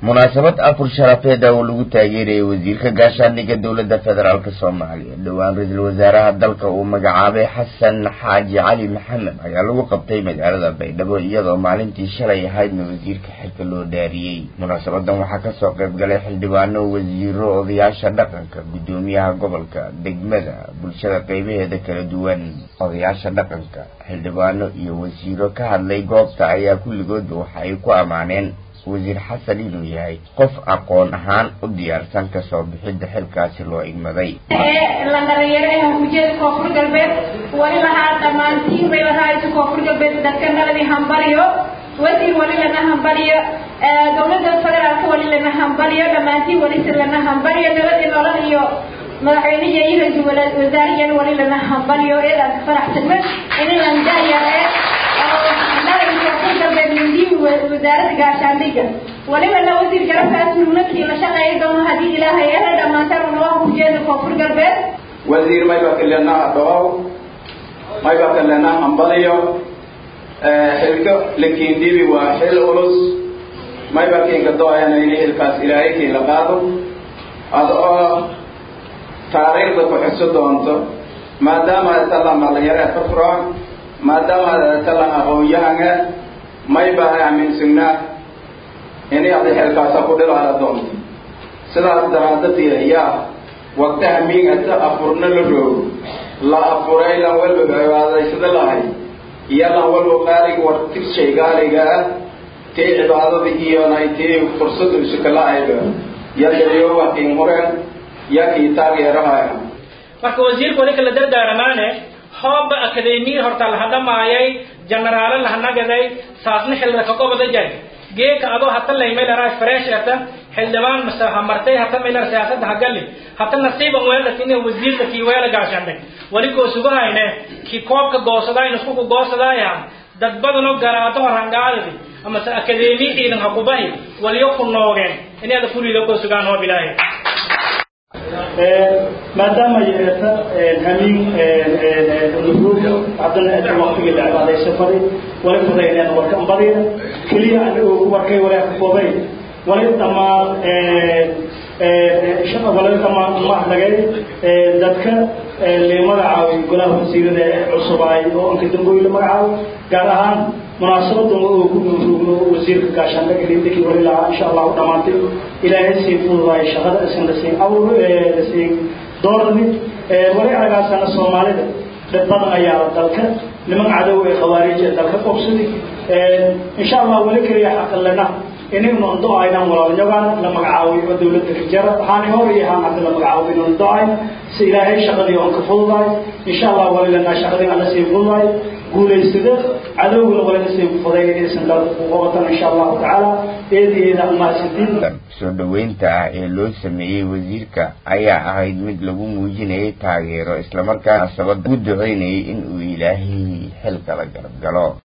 munaasabad afur sharafeed oo lagu taageerayay wasiirka gaashaandhigga dowladda federaalk soomaaliya dhowaan ra-iisul wasaaraha dalka uu magacaabay xasan xaaji cali maxamed ayaa lagu qabtay magaalada baydhabo iyadoo maalintii shalay ahaydna wasiirka xilka loo dhaariyey munaasabadan waxaa kasoo qayb galay xildhibaano wasiiro odayaasha dhaqanka guddoomiyaha gobolka degmada bulshada qeybaheeda kala duwan odayaasha dhaqanka xildhibaano iyo wasiiro ka hadlay goobta ayaa kulligoodba waxa ay ku ammaaneen wasiir xasan inuu yahay qof aqoon ahaan u diyaarsan kasoo bixidda xilkaasi loo igmaday la dhalinyaro ujeeda koonfur galbeed wali lahaa dhammaantiin bay lahaa koonfur galbeed dadka naladi hambaliyo wasiir wali lana hambaliyo dowladda federaalka wali lana hambaliyo dhammaantiin walise lana hambaliyo nabadi nolol iyo madaxweynihi iyo ra-iisul wasaariyana wali lana hambaliyo eedaan ka faraxsanna inin landayare wasaaradda gaashaandhigga waliba la wasiir garabkaas nuunakii la shaqeeya doono haddii ilaahay ehe dhammaantaan unawaha kujeeda koonfur galbeed wasiir mayba kalena dhawow mayba kalena hambaliyo xilka lakiindibi waa xil culus mayba kiinka dooyana in xilkaas ilaahay kii la qaado ada oo taariikhda ku xuso doonto maadaama talan dhalinyaro ka furan maadaama talan aqoon-yahanga mayba aaminsagnaa inay adi xilkaasa ku dhilaala doonto sidaas daraadadii ayaa waqti hamiingata afurna la roogo la afuray lan walba cibaadaysada lahay iyo lan walba qaaliga war tirshay gaaliga ah tii cibaadada iyonay tii fursada isukala-ayba yadayoowa kiin hureen ya kii taageerahaya marka wasiirka wali kala dardaaramaane hooba akademiya horta laha dhamaayay generaalo lahanagaday saasna xilda ka qobada jay geeka adoo hata laymaylaraa fresh ata xildhibaan mase hamartay hata maylar siyaasadda hagali hata nasiiban weelatine wasiirka kii weela gaashandhay wali koo sugahayne kii koobka goosadaayn iskuku goosadaaya dad badanoo garaado horangaadadi amase akademiya ciidan hakubahi waliyo ku noogeen inaada kulida koo sugaan hoob ilaahay maadaama yeeta hamiin nufuuga haddana inta waktigii la cibaadaysa fari wali fudayneen warkan badiya keliya anigu warkay walaa ka koobay wali dhammaan wali dhammaan mahadnagay dadka la magacaabay golaha wasiirada ee cusub ay oo inka dambooyi la magacaabo gaar ahaan munaasabadan oo ku nuuruugno wasiirka gaashaandhaga lindakii wali lahaa insha allahu dhammaantay ilaahay sii fududaay shaqada isan lasiin awl lasiin doorni wali aragaasana soomaalida dhib badan ayaa dalka niman cadow ee khawaarij ee dalka qobsadi insha allah wali keliya xaqalena inaynu do-aynan walaalnyogaan la magacaabay oo dawladda kajara waxaana hor iyo haan hadda la magacaabay inaynu do-ayn si ilaahay shaqadii oon ka fududaay insha allah wali lanaa shaqadii ana sii fududaay guulaysada cadowguna walina sii fuday inaysan dalka ku qabatan insha allahu tacaala eedeeda mahadsantiin soo dhaweynta ah ee loo sameeyey wasiirka ayaa ahayd mid lagu muujinayay taageero islamarkaana sabad ugu duceynayay in uu ilaahay xilka la garab galo